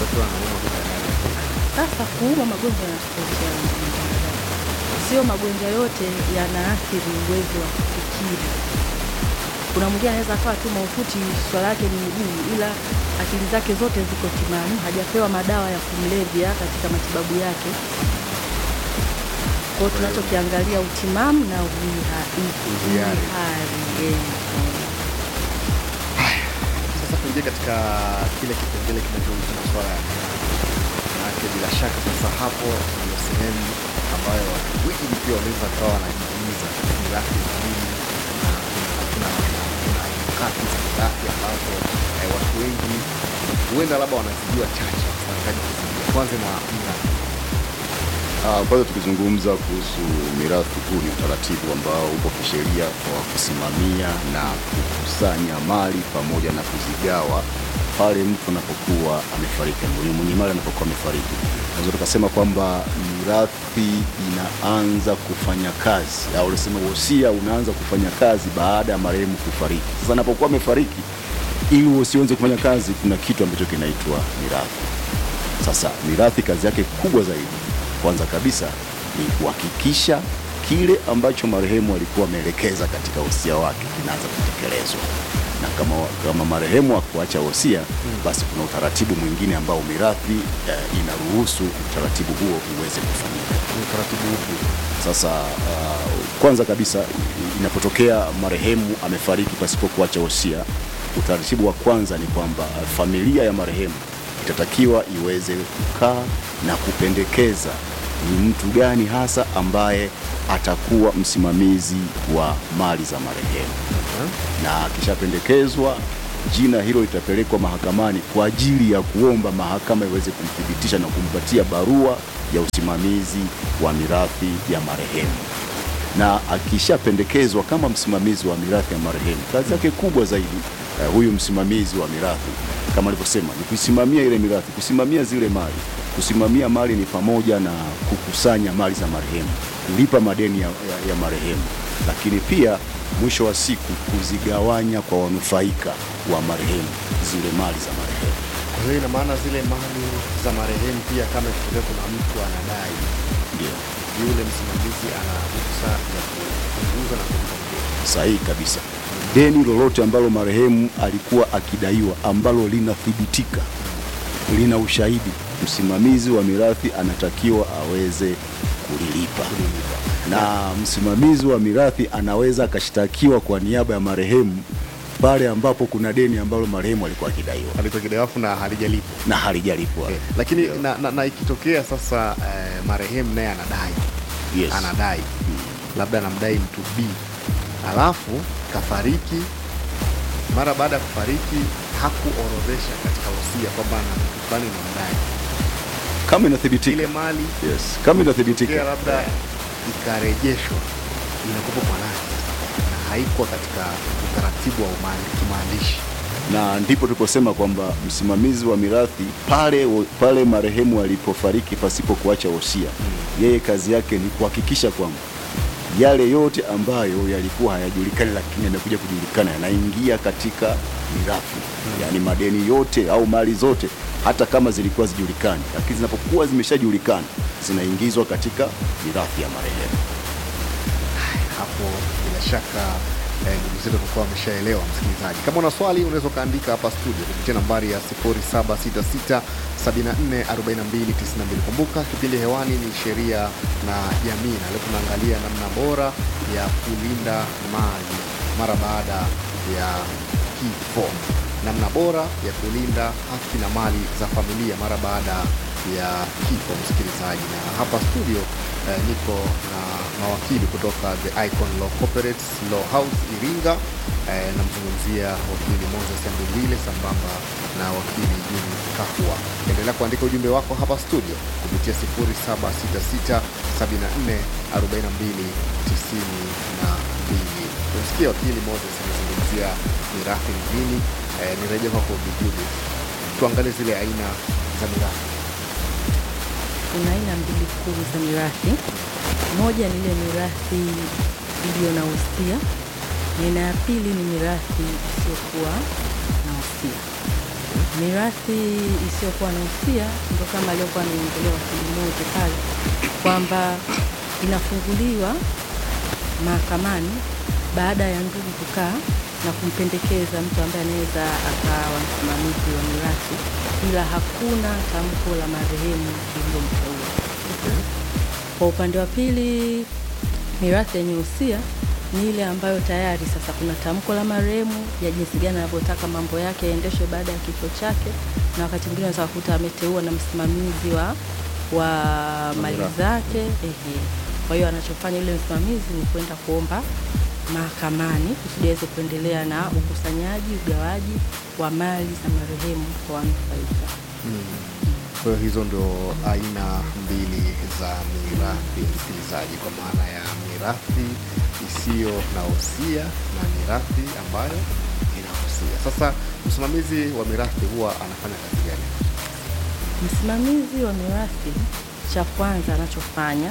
akiwa anaumwa bila dawa. Sasa kuuma magonjwa yanatofautiana, sio magonjwa yote yanaathiri uwezo wa kufikiri. Kuna mwingine anaweza akawa tu mahututi, swala yake ni miguu, ila akili zake zote ziko timamu, hajapewa madawa ya kumlevya katika matibabu yake. Kwa hiyo tunachokiangalia utimamu na uhiha- Uhiari. uhihari. eh, eh. Sasa tuingie katika kile kipengele kinachohusu masuala ya manake, bila shaka sasa hapo ndio sehemu ambayo watu wengi pia wanaweza kawa wanajiuliza mirathi ni nini na kuna kuna- kuna aina ngapi za mirathi ambazo eh, watu wengi huenda labda wanazijua chache, wanataka kuzijua. Kwanza na mirathi Ah, Kwanza tukizungumza kuhusu mirathi, huu ni utaratibu ambao upo kisheria wa kusimamia na kukusanya mali pamoja na kuzigawa pale mtu anapokuwa amefariki, mwenye mwenye mali anapokuwa amefariki. Naweza tukasema kwamba mirathi inaanza kufanya kazi au unasema wosia unaanza kufanya kazi baada ya marehemu kufariki. Sasa anapokuwa amefariki, ili wosia uanze kufanya kazi, kuna kitu ambacho kinaitwa mirathi. Sasa mirathi kazi yake kubwa zaidi, kwanza kabisa ni kuhakikisha kile ambacho marehemu alikuwa ameelekeza katika wosia wake kinaanza kutekelezwa, na kama, kama marehemu akuacha wosia, basi kuna utaratibu mwingine ambao mirathi eh, inaruhusu utaratibu huo uweze kufanyika. ni utaratibu upi? Sasa uh, kwanza kabisa i- inapotokea marehemu amefariki pasipo kuacha wosia, utaratibu wa kwanza ni kwamba familia ya marehemu itatakiwa iweze kukaa na kupendekeza ni mtu gani hasa ambaye atakuwa msimamizi wa mali za marehemu na akishapendekezwa jina hilo litapelekwa mahakamani kwa ajili ya kuomba mahakama iweze kumthibitisha na kumpatia barua ya usimamizi wa mirathi ya marehemu. Na akishapendekezwa kama msimamizi wa mirathi ya marehemu, kazi yake kubwa zaidi eh, huyu msimamizi wa mirathi kama alivyosema ni kusimamia ile mirathi, kusimamia zile mali. Kusimamia mali ni pamoja na kukusanya mali za marehemu, kulipa madeni ya, ya, ya marehemu, lakini pia mwisho wa siku kuzigawanya kwa wanufaika wa marehemu zile mali za marehemu. Kwa hiyo ina maana zile mali za marehemu pia, kama ikitokea kuna mtu anadai, Ndio yule msimamizi ana ruhusa ya kupunguza na kumpa mgeni. sahihi kabisa. Deni lolote ambalo marehemu alikuwa akidaiwa ambalo linathibitika, lina ushahidi, msimamizi wa mirathi anatakiwa aweze kulilipa, na msimamizi wa mirathi anaweza akashtakiwa kwa niaba ya marehemu pale ambapo kuna deni ambalo marehemu alikuwa akidaiwa Alitokea afu na halijalipwa. na halijalipwa. Okay. Lakini na, na, na ikitokea sasa eh, marehemu naye anadai Yes. anadai labda anamdai mtu B alafu kafariki, mara baada ya kufariki hakuorodhesha katika wosia kwamba na mtu fulani namdai Kama inathibitika, ile mali yes. Kama tokea inathibitika labda ikarejeshwa inakupa kwa nani sasa, na haikuwa katika utaratibu wa umaandi- kimaandishi. na ndipo tuliposema kwamba msimamizi wa mirathi pale, pale marehemu alipofariki pasipo kuacha wosia, yeye kazi yake ni kuhakikisha kwamba yale yote ambayo yalikuwa hayajulikani lakini yamekuja kujulikana yanaingia katika mirathi, yaani madeni yote au mali zote hata kama zilikuwa zijulikani, lakini zinapokuwa zimeshajulikana zinaingizwa katika mirathi ya marehemu. hapo bila shaka eh, ndugu zetu watakuwa wameshaelewa. Msikilizaji, kama una swali unaweza ukaandika hapa studio kupitia nambari ya 0766 744292. Kumbuka kipindi hewani ni sheria na jamii, na leo tunaangalia namna bora ya kulinda mali mara baada ya kifo, namna bora ya kulinda haki na mali za familia mara baada ya kifo. Msikilizaji, na hapa studio eh, niko na mawakili kutoka The Icon Law Corporates Law House Iringa. Eh, namzungumzia wakili Moses Ambindile sambamba na wakili Juni Kahua. Endelea kuandika ujumbe wako hapa studio kupitia 0766 74 42 92. Umesikia wakili Moses amezungumzia mirathi ni nini. Eh, nirejea kwako Bi Judith, tuangalie zile aina za mirathi. Kuna aina mbili kuu za mirathi. Moja ni ile mirathi iliyo na wosia, na aina ya pili ni mirathi isiyokuwa na wosia. Mirathi isiyokuwa na usia ndo kama aliyokuwa anaongelea wakili mmoja pale kwamba inafunguliwa mahakamani baada ya ndugu kukaa na kumpendekeza mtu ambaye anaweza akawa msimamizi wa mirathi, ila hakuna tamko la marehemu lililomteua. Kwa upande wa pili, mirathi yenye usia ni ile ambayo tayari sasa kuna tamko la marehemu ya jinsi gani anavyotaka mambo yake yaendeshwe baada ya kifo chake, na wakati mwingine unaweza kukuta ameteua na msimamizi wa, wa mali mirathi. zake ehe. Kwa hiyo anachofanya yule msimamizi ni kwenda kuomba mahakamani kusudi aweze kuendelea na ukusanyaji, ugawaji wa mali za marehemu kwa wanufaika. Kwa hiyo hizo ndio aina mbili za mirathi, msikilizaji, kwa maana ya mirathi isiyo na usia na mirathi ambayo ina usia. Sasa msimamizi wa mirathi huwa anafanya kazi gani? Msimamizi wa mirathi, cha kwanza anachofanya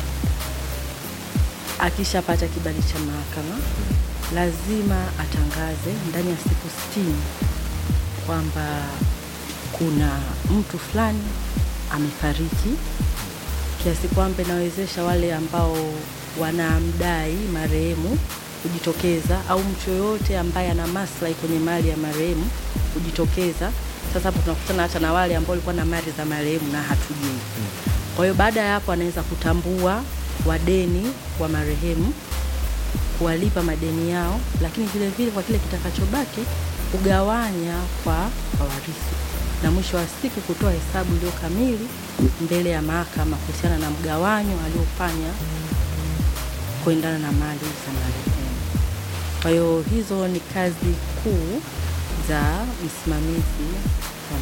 akishapata kibali cha mahakama, lazima atangaze ndani ya siku sitini kwamba kuna mtu fulani amefariki, kiasi kwamba inawezesha wale ambao wanamdai marehemu kujitokeza au mtu yoyote ambaye ana maslahi kwenye mali ya marehemu kujitokeza. Sasa hapo tunakutana hata na wale ambao walikuwa na mali za marehemu na hatujui. Kwa hiyo baada ya hapo anaweza kutambua wadeni wa marehemu, kuwalipa madeni yao, lakini vile vile kwa kile kitakachobaki kugawanya kwa kwa warithi, na mwisho wa siku kutoa hesabu iliyo kamili mbele ya mahakama kuhusiana na mgawanyo aliofanya kuendana na mali za marehemu. Kwa hiyo hizo ni kazi kuu za msimamizi wa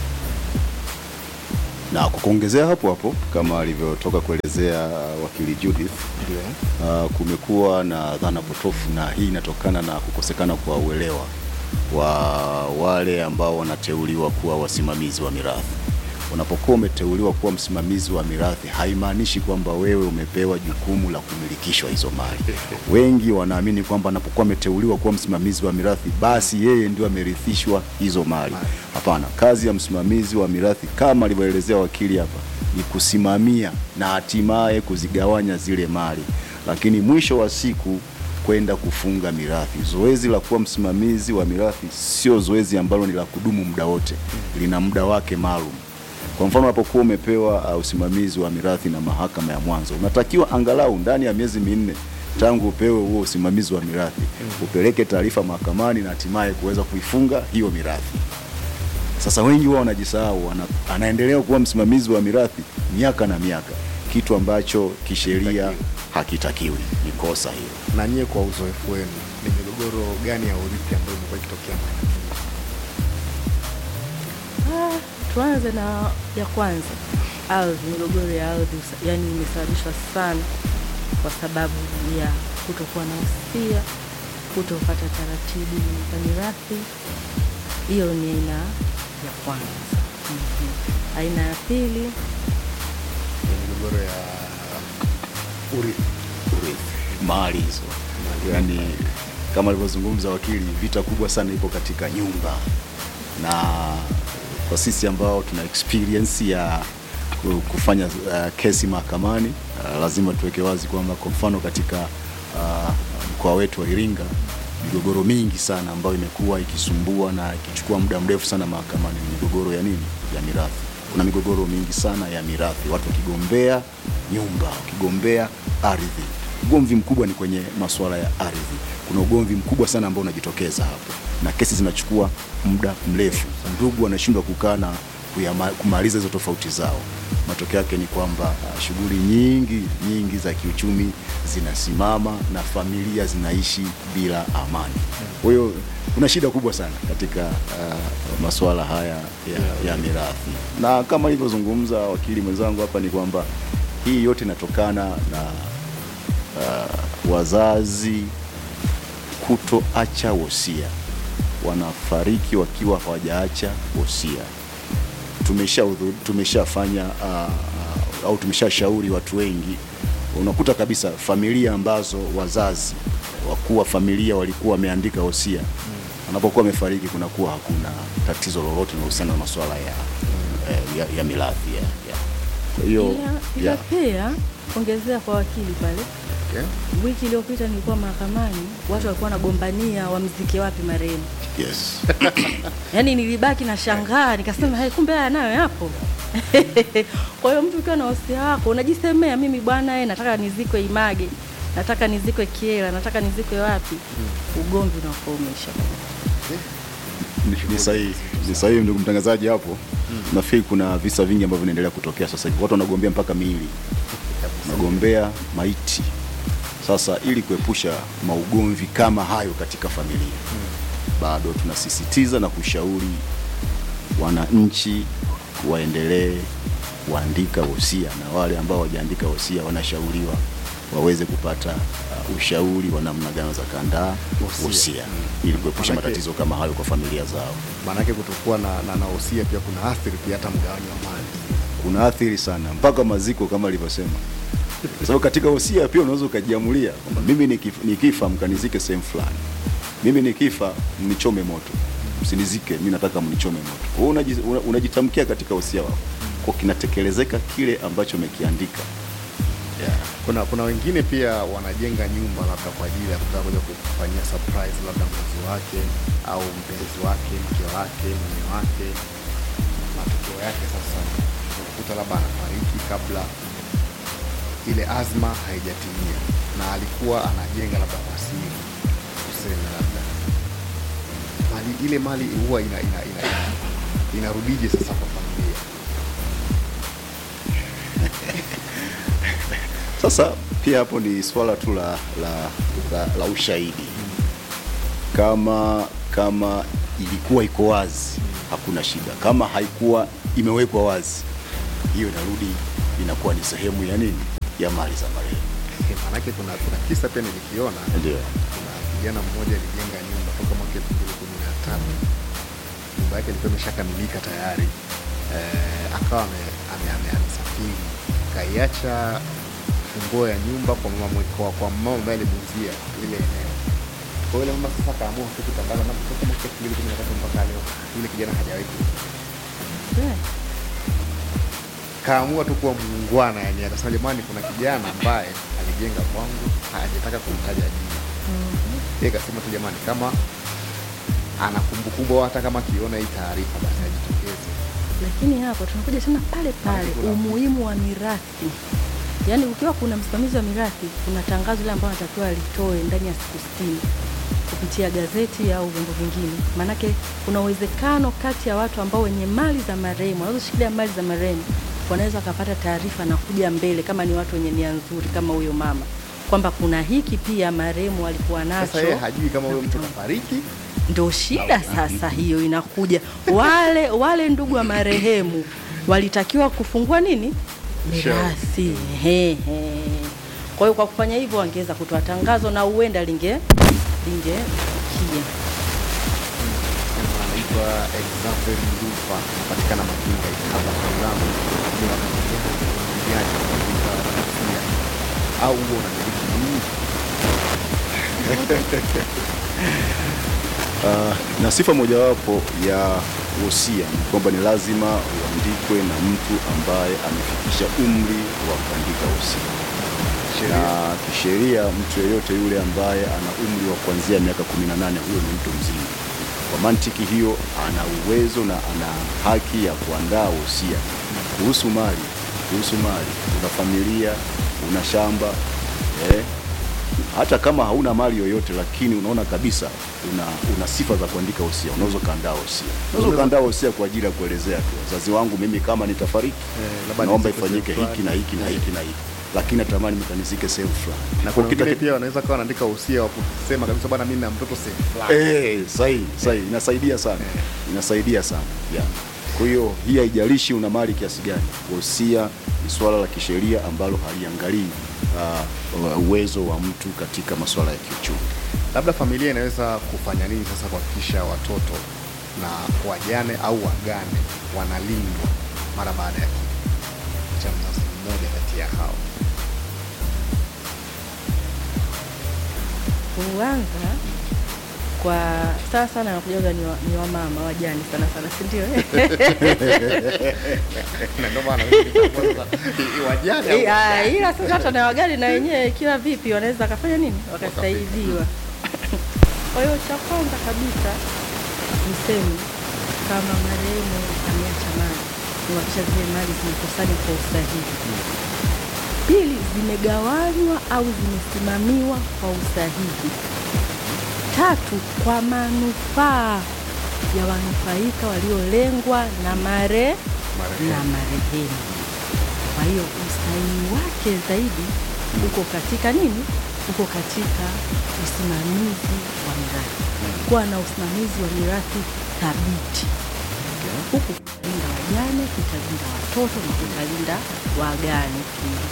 Na kwa kuongezea hapo hapo kama alivyotoka kuelezea uh, wakili Judith Ndio. uh, kumekuwa na dhana potofu na hii inatokana na kukosekana kwa uelewa wa wale ambao wanateuliwa kuwa wasimamizi wa mirathi. Unapokuwa umeteuliwa kuwa msimamizi wa mirathi, haimaanishi kwamba wewe umepewa jukumu la kumilikishwa hizo mali. Wengi wanaamini kwamba anapokuwa ameteuliwa kuwa msimamizi wa mirathi, basi yeye ndio amerithishwa hizo mali. Hapana, kazi ya msimamizi wa mirathi kama alivyoelezea wakili hapa ni kusimamia na hatimaye kuzigawanya zile mali, lakini mwisho wa siku kwenda kufunga mirathi. Zoezi la kuwa msimamizi wa mirathi sio zoezi ambalo ni la kudumu muda wote, lina muda wake maalum. Kwa mfano, unapokuwa umepewa uh, usimamizi wa mirathi na mahakama ya mwanzo, unatakiwa angalau ndani ya miezi minne tangu upewe huo usimamizi wa mirathi upeleke taarifa mahakamani na hatimaye kuweza kuifunga hiyo mirathi. Sasa wengi wao wanajisahau, ana, anaendelea kuwa msimamizi wa mirathi miaka na miaka, kitu ambacho kisheria Hakitakiwi. hakitakiwi. Ni kosa hilo. Na nyie kwa uzoefu wenu, ni migogoro gani ya urithi ambayo imekuwa ikitokea mara nyingi? Ah, tuanze na ya kwanza, ardhi. Migogoro ya ardhi usa- yani imesababishwa sana kwa sababu ya kutokuwa na usia, kutopata taratibu za mirathi. Hiyo ni aina ya kwanza. Mhm. Aina ya pili Ni migogoro ya urithi. urithi, mali hizo. Yani kama alivyozungumza wakili, vita kubwa sana ipo katika nyumba, na kwa sisi ambao tuna experience ya ku- kufanya uh, kesi mahakamani uh, lazima tuweke wazi kwamba kwa mfano katika uh, mkoa wetu wa Iringa migogoro mingi sana ambayo imekuwa ikisumbua na ikichukua muda mrefu sana mahakamani ni migogoro ya nini? Ya mirathi. Kuna migogoro mingi sana ya mirathi, watu wakigombea nyumba, wakigombea ardhi. Ugomvi mkubwa ni kwenye masuala ya ardhi. Kuna ugomvi mkubwa sana ambao unajitokeza hapo, na kesi zinachukua muda mrefu. Ndugu wanashindwa kukaa na kuyama- kumaliza hizo tofauti zao. Matokeo yake ni kwamba ah, shughuli nyingi nyingi za kiuchumi zinasimama na familia zinaishi bila amani. Kwa hiyo kuna shida kubwa sana katika uh, masuala haya ya, ya mirathi, na kama ilivyozungumza wakili mwenzangu hapa ni kwamba hii yote inatokana na uh, wazazi kutoacha wosia, wanafariki wakiwa hawajaacha wosia. Tumesha tumeshafanya uh, uh, au tumeshashauri watu wengi, unakuta kabisa familia ambazo wazazi wakuu wa familia walikuwa wameandika wosia anapokuwa amefariki kunakuwa hakuna tatizo lolote linalohusiana na masuala ya, eh, ya, ya mirathi ya, ya. Kwa hiyo ila, ila ya, pia ongezea kwa wakili pale Okay. wiki iliyopita nilikuwa mahakamani watu walikuwa wanagombania wamzike wapi marehemu yes. yaani nilibaki na shangaa nikasema hey, kumbe haya nayo yapo kwa hiyo mtu ukiwa na wasia wako unajisemea mimi bwana eh, nataka nizikwe image nataka nizikwe kiela nataka nizikwe wapi ugomvi unakuwa umeisha Ni- ni sahihi ni sahihi ndugu mtangazaji hapo nafikiri kuna visa vingi ambavyo vinaendelea kutokea sasa hivi watu wanagombea mpaka miili wanagombea maiti sasa ili kuepusha maugomvi kama hayo katika familia bado tunasisitiza na kushauri wananchi waendelee kuandika wosia na wale ambao wajaandika wosia wanashauriwa waweze kupata uh, ushauri wa namna gani za kuandaa Wosia. wosia ili kuepusha Manake- matatizo kama hayo kwa familia zao. maanake kutokuwa na, na, na wosia pia kuna athiri pia hata mgawanyo wa mali Kuna athiri sana mpaka maziko kama alivyosema, kwa sababu katika wosia pia unaweza ukajiamulia kwamba mimi nikif- nikifa mkanizike sehemu fulani, mimi nikifa mnichome moto, msinizike, mimi nataka mnichome moto. Wewe unaji- una- unajitamkia katika wosia wako, kwa kinatekelezeka kile ambacho umekiandika. Yeah. kuna kuna wengine pia wanajenga nyumba labda kwa ajili ya kutaka kuja kufanyia surprise labda mzazi wake au mpenzi wake mke wake mume wake matokeo yake sasa unakuta labda anafariki kabla ile azma haijatimia na alikuwa anajenga labda kwa siri tuseme labda mali ile mali huwa ina, ina, ina, ina, inarudije sasa kwa familia Sasa pia hapo ni swala tu la, la, la, la ushahidi. Kama kama ilikuwa iko wazi, hakuna shida. Kama haikuwa imewekwa wazi, hiyo inarudi inakuwa ni sehemu ya nini, ya mali za marehemu. maanake kuna, kuna kisa pia nilikiona Ndio. kuna kijana mmoja alijenga nyumba toka mwaka elfu mbili kumi na tatu nyumba yake ilikuwa imeshakamilika tayari eh, akawa ame- ame- ame- amesafiri kaiacha funguo ya nyumba kwa mama mwe- kwa, kwa mama ambaye alimuuzia lile eneo kwa hiyo yule mama sasa akaamua tu kutangaza na kutoka mwaka elfu mbili kumi na tatu mpaka leo yule kijana hajawahi kurudi yeah. kaamua tu kuwa muungwana yani akasema jamani kuna kijana ambaye alijenga kwangu hajataka kumtaja jina yeye kasema tu jamani kama ana kumbukumbu au hata kama akiona hii taarifa basi ajitokeze lakini hapo tunakuja tena pale pale Kuna- umuhimu wa mirathi yaani ukiwa kuna msimamizi wa mirathi kuna tangazo ile ambayo anatakiwa alitoe ndani ya siku sitini kupitia gazeti au vyombo vingine maanake kuna uwezekano kati ya watu ambao wenye mali za marehemu wanazoshikilia mali za marehemu wanaweza wakapata taarifa na kuja mbele kama ni watu wenye nia nzuri kama huyo mama kwamba kuna hiki pia marehemu alikuwa nacho sasa yeye hajui kama huyo mtu kafariki ndo shida sasa hiyo inakuja wale wale ndugu wa marehemu walitakiwa kufungua nini mirathi Ehe. kwa hiyo kwa kufanya hivyo wangeweza kutoa tangazo na huenda linge lingefikia anaitwa Exafer Ndufa anapatikana Makinga Ikaba Salamu ni wakati gani katika rasia au huo unamiliki nini Uh, na sifa mojawapo ya wosia ni kwamba ni lazima uandikwe na mtu ambaye amefikisha umri wa kuandika wosia. sheria Na kisheria mtu yeyote yule ambaye ana umri wa kuanzia miaka 18 huyo ni mtu mzima. Kwa mantiki hiyo, ana uwezo na ana haki ya kuandaa wosia kuhusu mali, kuhusu mali. Una familia, una shamba eh, hata kama hauna mali yoyote, lakini unaona kabisa una, una sifa za kuandika wosia, unaweza ukaandaa wosia. Unaweza ukaandaa wosia kwa ajili ya kuelezea tu wazazi wangu, mimi kama nitafariki, Eh, labda naomba nizikwe ifanyike sehemu hiki na hiki na hiki na hiki, lakini natamani mkanizike sehemu fulani. na Kwa kuna kita- wengine pia wanaweza kawa wanaandika usia wa kusema kabisa bwana mimi na mtoto sehemu fulani Eh, sahihi sahihi, inasaidia sana, inasaidia sana yeah. Kwa hiyo hii haijalishi una mali kiasi gani, wosia ni swala la kisheria ambalo haliangalii uh, uwezo wa mtu katika masuala ya kiuchumi. labda familia inaweza kufanya nini sasa kuhakikisha watoto na wajane au wagane wanalindwa mara baada ya kifo cha mzazi mmoja kati ya hao kuanza kwa sana sana nakujaga ni, wa, ni wamama wajani sana sana si ndio Na ndio maana mimi nikaanza, i- wajane au Eh, ah, wajane? ila sasa hata na wagani na wenyewe kila vipi wanaweza wakafanya nini wakasaidiwa kwa hiyo cha kwanza kabisa niseme kama marehemu ameacha mali kuhakikisha zile mali zimekusanywa kwa usahihi pili zimegawanywa au zimesimamiwa kwa usahihi tatu kwa manufaa ya wanufaika waliolengwa na mare Marehemu. na marehemu kwa hiyo usahihi wake zaidi uko katika nini uko katika usimamizi wa mirathi kuwa na usimamizi wa mirathi thabiti huku kutalinda wajane kutalinda watoto na kutalinda wagane pia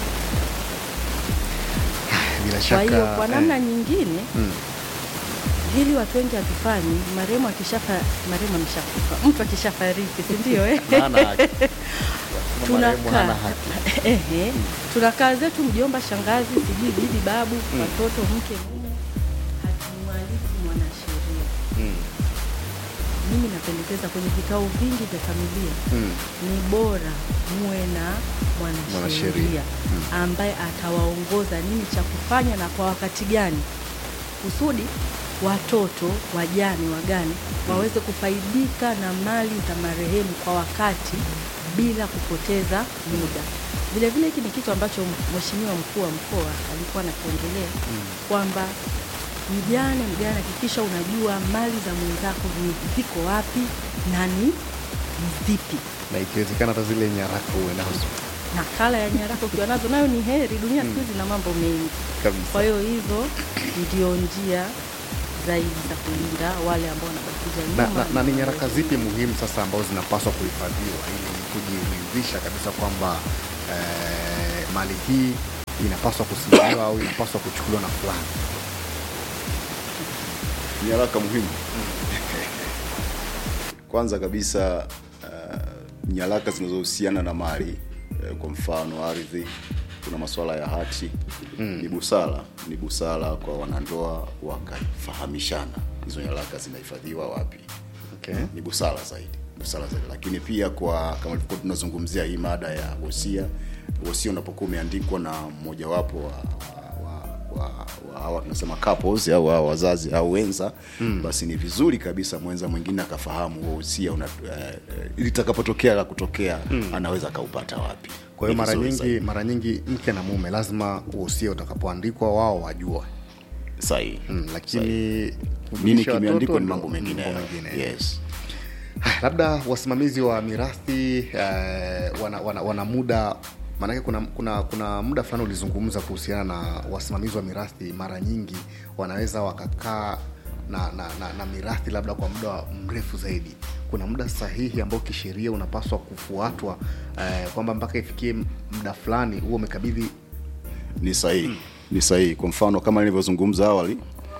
bila kwa shaka hiyo kwa namna eh, nyingine mm, hili watu wengi hatufanyi marehemu akishafa marehemu ameshakufa mtu akishafariki si ndio eh? hana haki. Marehemu hana tunakaa haki. ehe, tunakaa zetu mjomba, shangazi, sijui bibi, babu, watoto, mke, mume, hatumwaliki mwanasheria. Mm, Mimi napendekeza kwenye vikao vingi vya familia mm, ni bora muwe na Mwanasheria. mwanasheria ambaye atawaongoza nini cha kufanya na kwa wakati gani, kusudi watoto wajane wagane waweze kufaidika na mali za marehemu kwa wakati bila kupoteza muda. Vile vile hiki ni kitu ambacho mheshimiwa mkuu wa mkoa alikuwa anakiongelea kwamba mjane mjane, hakikisha unajua mali za mwenzako ni ziko wapi na ni ni zipi na ikiwezekana hata zile nyaraka uwe nazo nakala ya nyaraka ukiwa nazo nayo ni heri. Dunia siku hizi na mambo mengi, kabisa. kwa hiyo hizo ndio njia zaidi za kulinda wale ambao wanabakiza na, nyuma. na, na ni nyaraka zipi muhimu sasa ambazo zinapaswa kuhifadhiwa ili kujiridhisha kabisa kwamba eh, mali hii inapaswa kusimamiwa au inapaswa kuchukuliwa na fulani? nyaraka muhimu kwanza kabisa uh, nyaraka zinazohusiana na mali uh, kwa mfano ardhi kuna masuala ya hati mm. ni busara ni busara kwa wanandoa wakafahamishana hizo nyaraka zinahifadhiwa wapi Okay. ni busara zaidi busara zaidi lakini pia kwa kama tulivyokuwa tunazungumzia hii mada ya wosia wosia unapokuwa umeandikwa na mmojawapo wa, wa, wa, wa, wa hawa tunasema couples au hawa wazazi au wenza mm. basi ni vizuri kabisa mwenza mwingine akafahamu huo wosia una uh, litakapotokea la kutokea mm. anaweza akaupata wapi Kwa hiyo Ni mara vizuri nyingi zaidi. mara nyingi mke na mume lazima uhusia utakapoandikwa wao wajue sahihi mm, lakini nini kujulisha kimeandikwa watoto ni ndo mambo mengine mengine. yes Haya, labda wasimamizi wa mirathi eh, wana, wana, wana muda maanake kuna, kuna, kuna muda fulani ulizungumza kuhusiana na wasimamizi wa mirathi mara nyingi wanaweza wakakaa na, na, na, na mirathi labda kwa muda mrefu zaidi kuna muda sahihi ambao kisheria unapaswa kufuatwa eh, kwamba mpaka ifikie muda fulani huo umekabidhi ni sahihi ni sahihi kwa mfano kama nilivyozungumza awali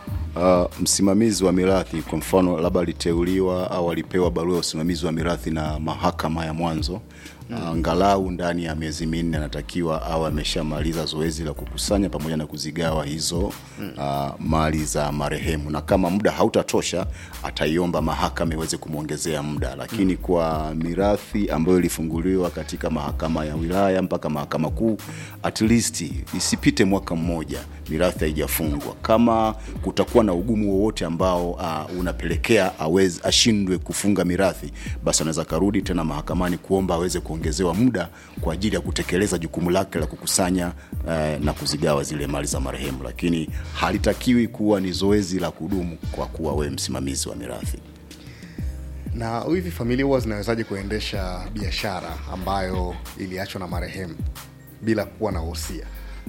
uh, msimamizi wa mirathi kwa mfano labda aliteuliwa au alipewa barua ya usimamizi wa mirathi na mahakama ya mwanzo angalau uh, ndani ya miezi minne anatakiwa au ameshamaliza zoezi la kukusanya pamoja na kuzigawa hizo uh, mali za marehemu na kama muda hautatosha ataiomba mahakama iweze kumwongezea muda lakini kwa mirathi ambayo ilifunguliwa katika mahakama ya wilaya mpaka mahakama kuu at least isipite mwaka mmoja mirathi haijafungwa kama kutakuwa na ugumu wowote ambao uh, unapelekea aweze ashindwe kufunga mirathi basi anaweza karudi tena mahakamani kuomba aweze kuongezewa muda kwa ajili ya kutekeleza jukumu lake la kukusanya uh, na kuzigawa zile mali za marehemu lakini halitakiwi kuwa ni zoezi la kudumu kwa kuwa wewe msimamizi wa mirathi na hivi familia huwa zinawezaje kuendesha biashara ambayo iliachwa na marehemu bila kuwa na wosia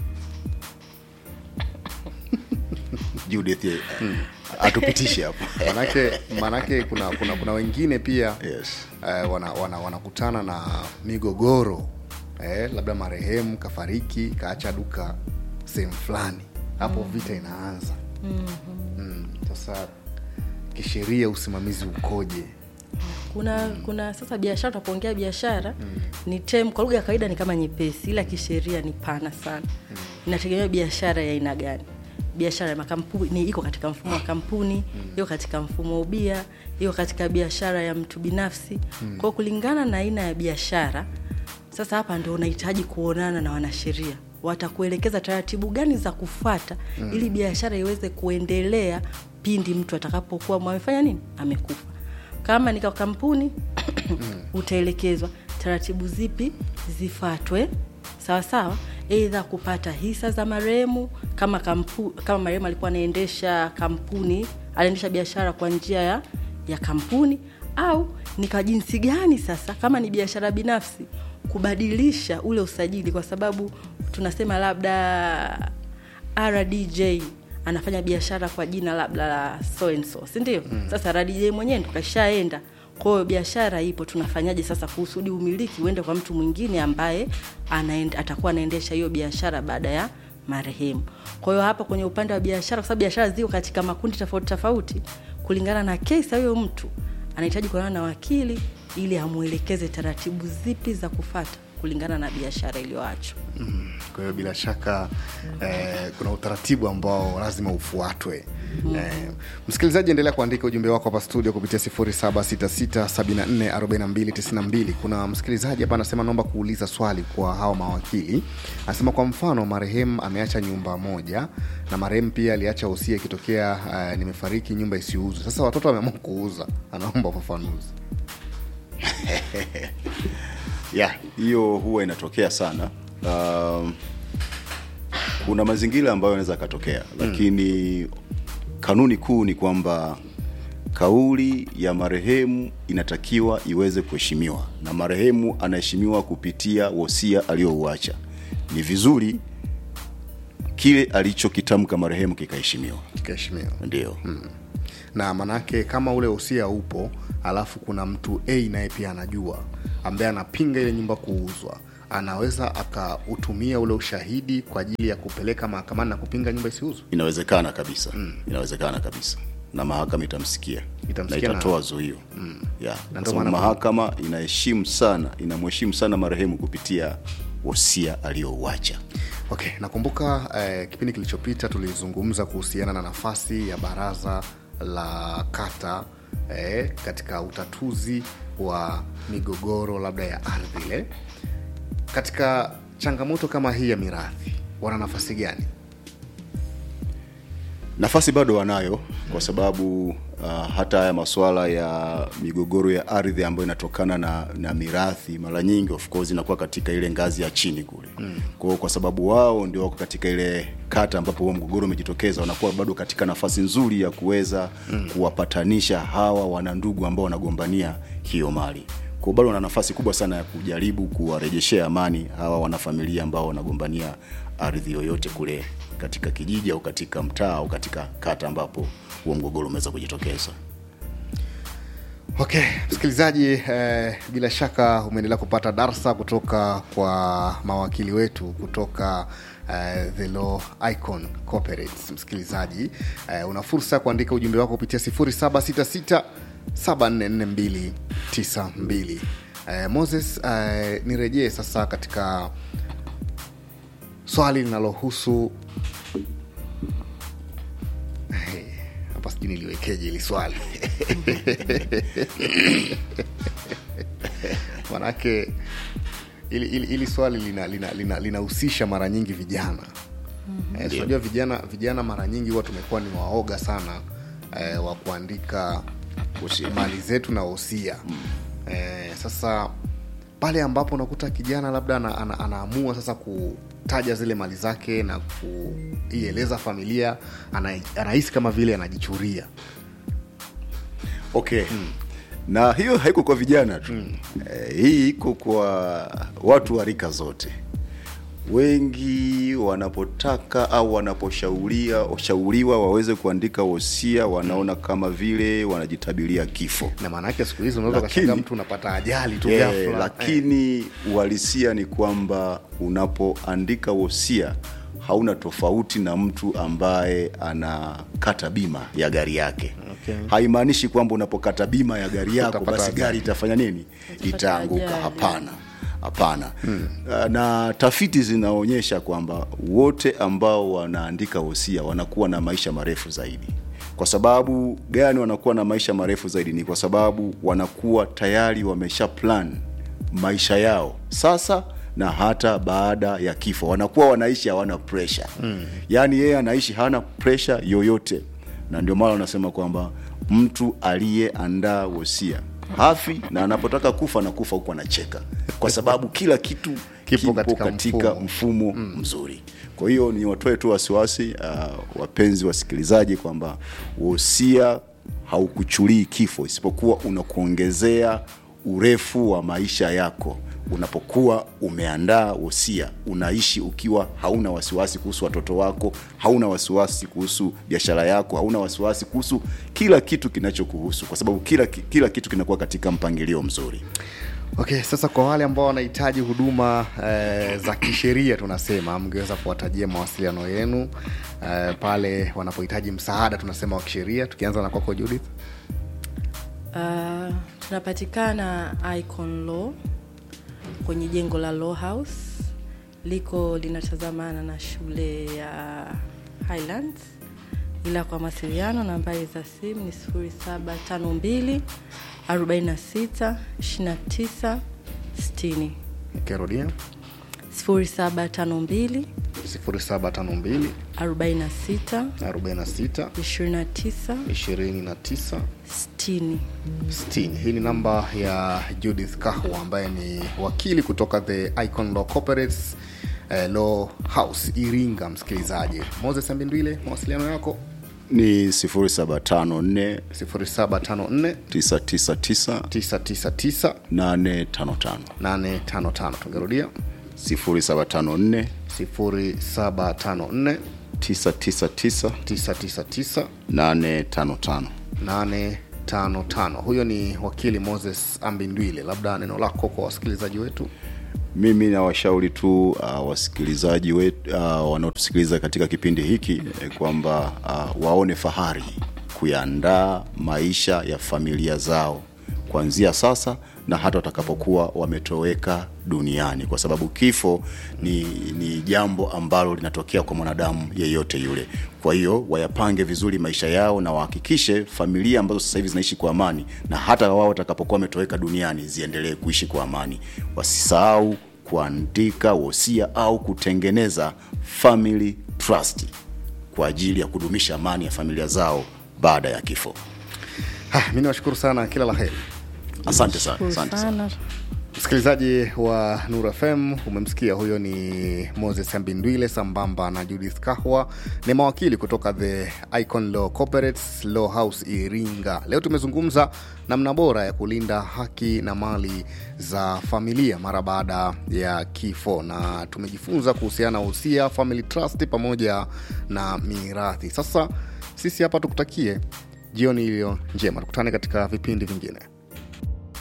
Judith uh, atupitishe hapo manake manake kuna kuna kuna wengine pia Yes. eh, wana, wana, wanakutana na migogoro eh, labda marehemu kafariki kaacha duka sehemu fulani hapo vita inaanza mm, sasa kisheria usimamizi ukoje kuna kuna sasa biashara tunapoongea biashara ni term kwa lugha ya kawaida ni kama nyepesi ila kisheria ni pana sana inategemea biashara ya aina gani biashara ya makampuni iko katika mfumo wa kampuni iko katika mfumo wa ubia iko katika biashara ya mtu binafsi kwa hiyo kulingana na aina ya biashara sasa hapa ndio unahitaji kuonana na wanasheria watakuelekeza taratibu gani za kufuata mm. ili biashara iweze kuendelea pindi mtu atakapokuwa amefanya nini amekufa kama ni kwa kampuni utaelekezwa taratibu zipi zifatwe sawa sawa eidha kupata hisa za marehemu kama kampu, kama marehemu alikuwa anaendesha kampuni anaendesha biashara kwa njia ya, ya kampuni au ni kwa jinsi gani sasa kama ni biashara binafsi kubadilisha ule usajili kwa sababu tunasema labda rdj anafanya biashara kwa jina labda la so and so sindio mm. sasa rdj mwenyewe ndo kashaenda kwa hiyo biashara ipo tunafanyaje sasa kusudi umiliki uende kwa mtu mwingine ambaye anaend, atakuwa anaendesha hiyo biashara baada ya marehemu kwa hiyo hapa kwenye upande wa biashara kwa sababu biashara ziko katika makundi tofauti tofauti kulingana na kesi ya huyo mtu anahitaji kuonana na wakili ili amwelekeze taratibu zipi za kufata kulingana na biashara iliyoachwa Mm, kwa hiyo bila shaka eh, kuna utaratibu ambao lazima ufuatwe eh, msikilizaji endelea kuandika ujumbe wako hapa studio kupitia 0766744292 kuna msikilizaji hapa anasema naomba kuuliza swali kwa hawa mawakili anasema kwa mfano marehemu ameacha nyumba moja na marehemu pia aliacha usia ikitokea uh, nimefariki nyumba isiuzwe sasa watoto wameamua kuuza anaomba ufafanuzi ya hiyo huwa inatokea sana um, kuna mazingira ambayo yanaweza yakatokea lakini kanuni kuu ni kwamba kauli ya marehemu inatakiwa iweze kuheshimiwa na marehemu anaheshimiwa kupitia wosia aliyouacha ni vizuri kile alichokitamka marehemu kikaheshimiwa kikaheshimiwa ndio na manake kama ule usia upo alafu kuna mtu a naye pia anajua ambaye anapinga ile nyumba kuuzwa anaweza akautumia ule ushahidi kwa ajili ya kupeleka mahakamani na kupinga nyumba isiuzwe inawezekana kabisa mm. inawezekana kabisa na mahakama itamsikia Itamsikia na na- itatoa zuio mm. yeah. Na Kwa ndio sababu maana- mahakama inaheshimu sana inamheshimu sana marehemu kupitia wosia aliyouacha okay nakumbuka eh, kipindi kilichopita tulizungumza kuhusiana na nafasi ya baraza la kata eh, katika utatuzi wa migogoro labda ya ardhi ile katika changamoto kama hii ya mirathi wana nafasi gani nafasi bado wanayo kwa sababu uh, hata haya masuala ya migogoro ya ardhi ambayo inatokana na, na mirathi mara nyingi of course inakuwa katika ile ngazi ya chini kule mm. kwao kwa sababu wao ndio wako katika ile kata ambapo huo mgogoro umejitokeza wanakuwa bado katika nafasi nzuri ya kuweza mm. kuwapatanisha hawa wanandugu ambao wanagombania hiyo mali kwa bado wana nafasi kubwa sana ya kujaribu kuwarejeshea amani hawa wanafamilia ambao wanagombania ardhi yoyote kule katika kijiji au katika mtaa au katika kata ambapo huo mgogoro umeweza kujitokeza okay msikilizaji eh, bila shaka umeendelea kupata darsa kutoka kwa mawakili wetu kutoka eh, the law icon corporates msikilizaji eh, una fursa ya kuandika ujumbe wako kupitia 766 744292 eh, moses eh, nirejee sasa katika swali linalohusu Eh, hapa sijui niliwekeje ili swali manake ili, ili, ili swali linahusisha lina, lina, linahusisha mara nyingi vijana mm-hmm. eh, unajua vijana vijana mara nyingi huwa tumekuwa ni waoga sana eh, wa kuandika mali zetu na wosia eh, sasa pale ambapo unakuta kijana labda ana, ana, anaamua sasa kutaja zile mali zake na kuieleza familia ana- anahisi kama vile anajichuria okay mm. na hiyo haiko kwa vijana tu mm. eh, hii iko kwa watu wa rika zote wengi wanapotaka au wanaposhauria shauriwa waweze kuandika wosia wanaona kama vile wanajitabiria kifo na maana yake siku hizi unaweza Lakini- ukashangaa mtu unapata ajali tu Eh, ghafla. lakini uhalisia ni kwamba unapoandika wosia hauna tofauti na mtu ambaye anakata bima ya gari yake Okay. haimaanishi kwamba unapokata bima ya gari yako Utapata basi ajali. gari itafanya nini Utapata itaanguka ajali. hapana hapana hmm. na tafiti zinaonyesha kwamba wote ambao wanaandika wosia wanakuwa na maisha marefu zaidi kwa sababu gani wanakuwa na maisha marefu zaidi ni kwa sababu wanakuwa tayari wamesha plan maisha yao sasa na hata baada ya kifo wanakuwa wanaishi hawana pressure mm. yaani yeye anaishi hana pressure yoyote na ndio maana wanasema kwamba mtu aliyeandaa wosia hafi na anapotaka kufa anakufa huku anacheka kwa sababu kila kitu Kipo katika katika mfumo. mfumo mm. mzuri kwa hiyo ni watoe tu wasiwasi uh, wapenzi wasikilizaji kwamba wosia haukuchulii kifo isipokuwa unakuongezea urefu wa maisha yako unapokuwa umeandaa wosia unaishi ukiwa hauna wasiwasi kuhusu watoto wako hauna wasiwasi kuhusu biashara yako hauna wasiwasi kuhusu kila kitu kinachokuhusu kwa sababu kila, kila kitu kinakuwa katika mpangilio mzuri Okay, sasa kwa wale ambao wanahitaji huduma eh, za kisheria tunasema, mngeweza kuwatajia mawasiliano yenu eh, pale wanapohitaji msaada tunasema wa kisheria, tukianza na kwako Judith. Uh, tunapatikana Icon Law kwenye jengo la Law House, liko linatazamana na shule ya Highlands, ila kwa mawasiliano nambari za simu ni 0752 46 29 60 Ukirudia 0752 0752 46 46 29 29 60 60. Hii ni namba ya Judith Kahwa ambaye ni wakili kutoka the Icon Law Corporates eh, Law House Iringa. Msikilizaji, Moses Ambindwile, mawasiliano yako ni 0754 0754 999 999 855 855. Tungerudia 0754 0754 999 999 855 855. Huyo ni wakili Moses Ambindwile, labda neno lako kwa wasikilizaji wetu. mimi nawashauri tu uh, wasikilizaji wetu uh, wanaotusikiliza katika kipindi hiki eh, kwamba uh, waone fahari kuyaandaa maisha ya familia zao kuanzia sasa na hata watakapokuwa wametoweka duniani kwa sababu kifo ni, ni jambo ambalo linatokea kwa mwanadamu yeyote yule kwa hiyo wayapange vizuri maisha yao na wahakikishe familia ambazo sasa hivi zinaishi kwa amani na hata wao watakapokuwa wametoweka duniani ziendelee kuishi kwa amani wasisahau kuandika wosia au kutengeneza family trust kwa ajili ya kudumisha amani ya familia zao baada ya kifo Mi niwashukuru sana, kila la heri. asante sana Shukuru asante sana sana Msikilizaji wa Nur FM, umemsikia huyo ni Moses Ambindwile sambamba na Judith Kahwa, ni mawakili kutoka the Icon Law Corporates Law House Iringa. Leo tumezungumza namna bora ya kulinda haki na mali za familia mara baada ya kifo, na tumejifunza kuhusiana na uhusia, family trust pamoja na mirathi. Sasa sisi hapa tukutakie jioni iliyo njema, tukutane katika vipindi vingine.